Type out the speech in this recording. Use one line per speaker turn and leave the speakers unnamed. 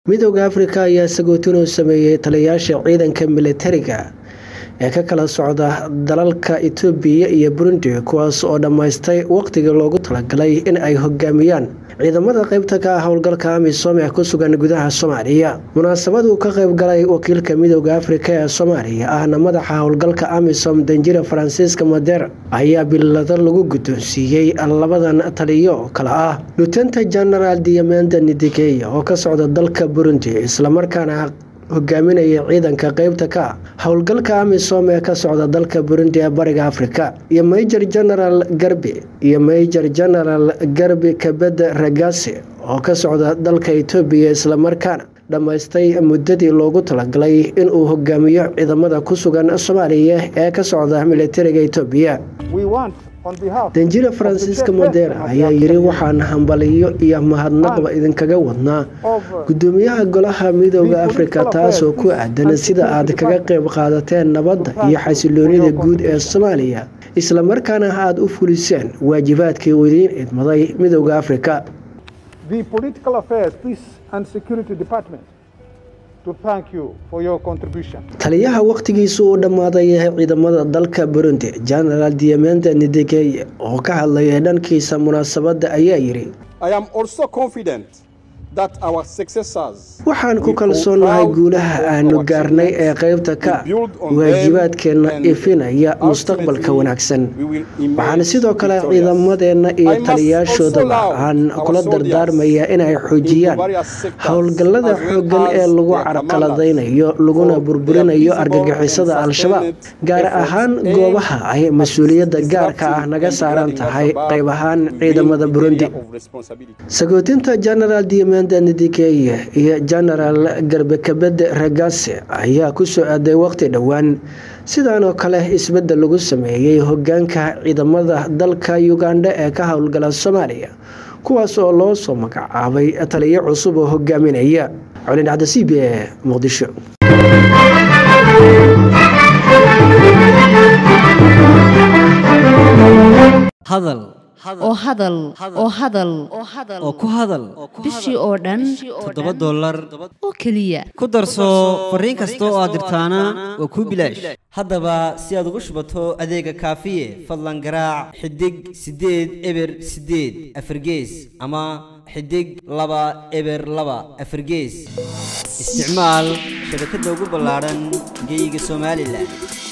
midooda afrika ayaa sagootin u sameeyey taliyayaasha ciidanka militariga ee ka kala socda dalalka itoobiya iyo burundi kuwaas oo dhammaystay waqtigii loogu talagalay in ay hogaamiyaan ciidamada qeybta ka ah howlgalka amisom ee ku sugan gudaha soomaaliya munaasabaduu ka qayb galay wakiilka midooda afrika ee soomaaliya ahna madaxa howlgalka amisom danjira faransiiska mader ayaa bilado lagu guddoonsiiyey labadan taliyo oo kale ah lutenta genaraal diamanda nidigeya oo ka socda dalka burundi islamarkaana hogaaminaya ciidanka qeybta ka howlgalka amisom ee ka socda dalka burundi ee bariga afrika iyo major general garbi iyo major general garbi kabeda ragasi oo ka socda dalka itoobiya islamarkaana dhammaystay muddadii loogu talagalay inuu hogaamiyo ciidamada ku sugan soomaaliya ee ka socda militariga itoobiya danjira faransiiska modera ayaa yiri waxaan hambaliyo iyo mahadnaqba idinkaga wadnaa gudoomiyaha golaha midooda afrika taasoo ku aadan sida aad kaga qayb qaadateen nabadda iyo xasiloonida guud ee soomaaliya islamarkaana aada u fuliseen waajibaadkii uu idiin idmaday midooda afrika taliyaha wakhtigiisu uu dhammaaday ciidamada dalka burundi genaraal diamanda nidigeye oo ka hadlayay dhankiisa munaasabadda ayaa yidhi waxaan ku kalsoonahay guulaha aanu gaarnay ee qaybta ka waajibaadkeenna ifinaya mustaqbalka wanaagsan waxaan sidoo kale ciidamadeenna iyo taliyaashoodaba aan kula dardaarmayaa inay xoojiyaan howlgallada xooggan ee lagu carqaladaynayo laguna burburinayo argagixisada al-shabaab gaar ahaan goobaha ay mas-uuliyadda gaarka ah naga saaran tahay qayb ahaan ciidamada burundi sagootinta genaraal nidigeye iyo genaraal garbekabede ragase ayaa ku soo aaday waqti dhowaan sidaanoo kale isbeddel lagu sameeyey hogaanka ciidamada dalka ugandha ee ka howlgala soomaaliya kuwaas oo loo soo magacaabay taliyo cusub oo hogaaminaya colin cabdi c b e muqdisho
oo hadal oo hadal
oo ku hadal
bishii oo dhan
toddoba dollar
oo keliya
ku darso fariin kasta oo aad dirtaana waa kuu bilaash haddaba si aad ugu shubato adeega kaafiye fadlan garaac xidig siddeed eber siddeed afargees ama xidig laba eber laba afargees isticmaal shabakadda ugu ballaadhan geyga somalilan